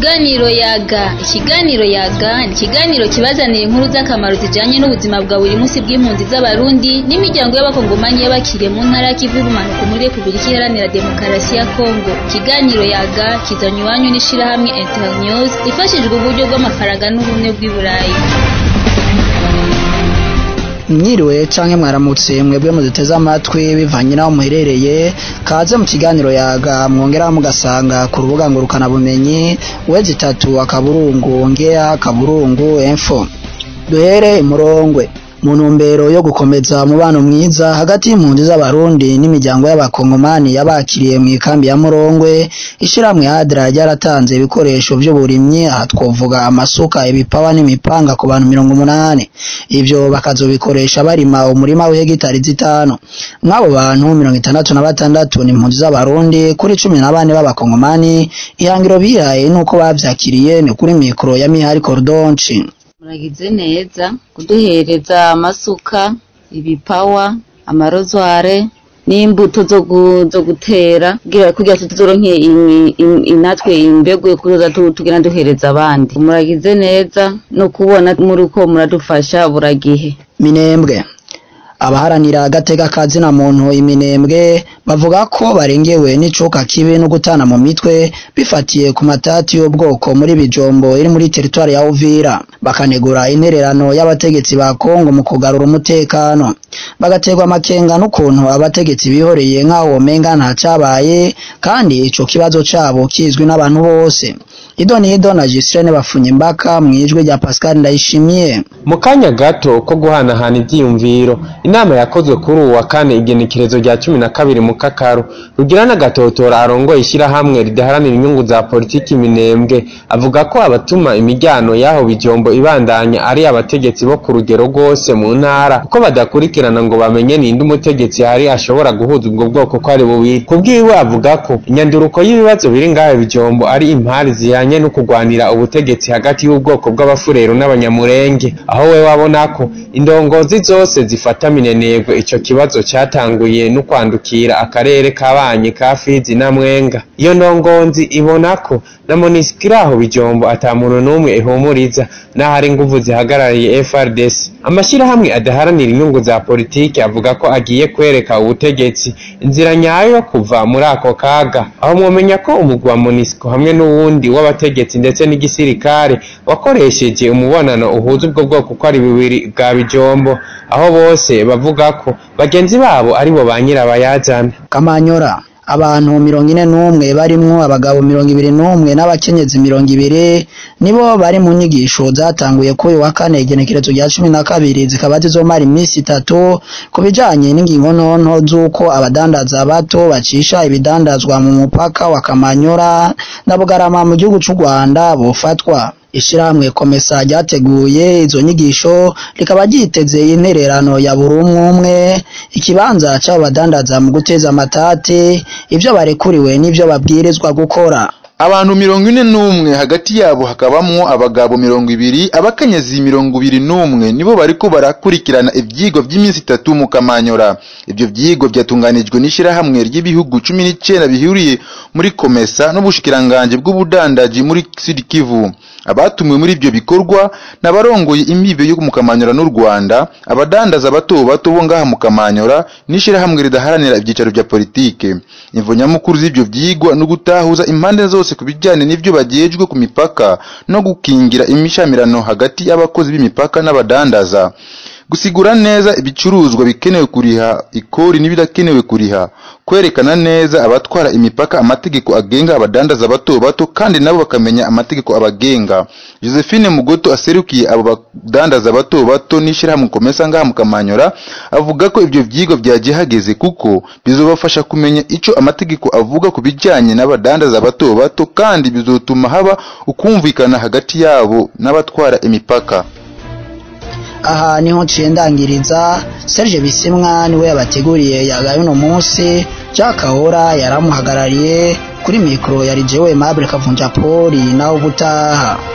Ikiganiro yaga ikiganiro yaga ni ikiganiro kibazanira inkuru z'akamaro zijanye n'ubuzima bwa buri munsi bw'impunzi z'abarundi n'imiryango y'abakongomanyi y'abakiriye mu ntara y'ikivu y'ubumanuko muri repubulika iharanira demokarasi ya kongo ikiganiro yaga kizanye iwanyu n'ishirahamwe internews ifashijwe uburyo bw'amafaranga n'ubumwe bw'i burayi mwiriwe canke mwaramutse mwebwe muduteze amatwi bivanye n'aho muherereye kaze mu kiganiro yaga mwongeraho mugasanga ku rubuga ngurukana bumenyi wezi itatu akaburungu ngea akaburungu info duhere imurongwe mu ntumbero yo gukomeza umubano mwiza hagati y'impunzi z'abarundi n'imiryango y'abakongomani yabakiriye mu ikambi ya murongwe ishirahamwe hadra ryaratanze ibikoresho vy'uburimyi aha twovuga amasuka ibipawa n'imipanga ku bantu mirongo umunani ivyo bakazobikoresha barima umurima w'ihegitari zitanu mw'abo bantu mirongo itandatu na batandatu ni impunzi z'abarundi kuri cumi na bane b'abakongomani ihangiro bihaye nuko bavyakiriye ni kuri mikoro ya mihari korodonci muragize neza kuduhereza amasuka ibipawa amarozware n'imbuto zo gu- zo gutera kugira kugira tuzoronke imi- im- inatwe imbegu yo kuza tu- tugenda duhereza abandi muragize neza no kubona muriko muradufasha buragihe minembwe abaharanira agateka ka zina muntu iminembwe bavuga ko barengewe n'icuka kibi no gutana mu mitwe bifatiye ku matati y'ubwoko muri bijombo iri muri teritwari ya Uvira bakanegura intererano y'abategetsi ba Kongo mu kugarura umutekano bagaterwa amakenga n'ukuntu abategetsi bihoreye nk'aho womenga nta cabaye kandi ico kibazo cabo kizwi n'abantu bose idoni ido na Gislene bafunye imbaka mwijwe rya Pascal Ndayishimiye mu kanya gato ko guhanahana ivyiyumviro inama yakozwe kuri uwu wa kane igenekerezo rya cumi na kabiri mu kakaro rugira n'agatotora arongoye ishyirahamwe ridaharanira inyungu za politiki minembwe avuga ko abatuma imiryango y'aho bijombo ibandanya ari abategetsi bo ku rugero rwose mu ntara kuko badakurikirana ngo bamenye ninde umutegetsi hari ashobora guhuza ubwo bwoko ko ari bubiri kubwiwe avuga ko inyanduruko y'ibibazo biri ngaho bijombo ari impari zihanye no kurwanira ubutegetsi hagati y'ubwoko bw'abafurero n'abanyamurenge aho we wabona ko indongozi zose zifata minenegwe ico kibazo cyatanguye no kwandukira akarere kabanye ka Fizi na Mwenga iyo ndongozi ibona ko na Monisco aho bijombo ata muntu n'umwe ihumuriza n'ahari inguvu zihagarariye FRDC amashyirahamwe adaharanira inyungu za politiki avuga ko agiye kwereka ubutegetsi inzira nyayo yo kuva muri ako kaga aho mwomenya ko umugwi wa Monisco hamwe n'uwundi w'abategetsi ndetse n'igisirikare wakoresheje umubonano uhuza ubwo bwoko ko ari bubiri bwa bijombo aho bose bavuga ko bagenzi babo aribo ba nyirabayazana Kamanyora abantu mirongo ine n'umwe barimwo abagabo mirongo ibiri n'umwe n'abakenyezi mirongo ibiri nibo bari mu nyigisho zatanguye kuri uyu wa kane igenekerezo rya cumi na kabiri zikaba zizomara iminsi itatu ku bijanye n'ingingo ntonto z'uko abadandaza bato bacisha ibidandazwa mu mupaka wa Kamanyora na Bugarama mu gihugu c'u Rwanda bofatwa ishirahamwe komesa ryateguye izo nyigisho rikaba ryiteze intererano ya buri umwe umwe ikibanza c'abo badandaza mu guteza amatati ivyo barekuriwe n'ivyo babwirizwa gukora abantu mirongo ine n'umwe hagati yabo hakabamwo abagabo mirongo ibiri abakenyezi mirongo ibiri n'umwe nibo bariko barakurikirana ivyigwa vy'iminsi itatu mu kamanyora ivyo vyigwa vyatunganijwe n'ishirahamwe ry'ibihugu cumi n'icenda bihuriye muri komesa n'ubushikiranganji bw'ubudandaji muri sud kivu abatumiwe muri ivyo bikorwa n'abarongoye imbibe yo mu kamanyora n'u rwanda abadandaza bato bato bo ngaha mu kamanyora n'ishirahamwe ridaharanira ivyicaro vya politike imvo nyamukuru z'ivyo vyigwa no gutahuza impande zose ku bijyanye n'ivyo bajejwe ku mipaka no gukingira imishamirano hagati y'abakozi b'imipaka n'abadandaza gusigura neza ibicuruzwa bikenewe kuriha ikori n'ibidakenewe kuriha kwerekana neza abatwara imipaka amategeko agenga abadandaza bato bato kandi nabo bakamenya amategeko abagenga josephine mugoto aserukiye abo badandaza bato bato n'ishyirahamwe komesa ngaha mu kamanyora avuga ko ibyo vyigwa vyagiye hageze kuko bizobafasha kumenya ico amategeko avuga ku bijanye n'abadandaza bato bato kandi bizotuma haba ukumvikana hagati yabo n'abatwara imipaka aha niho nciye ndangiriza Serge Bisimwa niwe yabateguriye yagaye uno munsi Jack Kahora yaramuhagarariye kuri mikoro yari jewe Mabure Kavunja Poli naho gutaha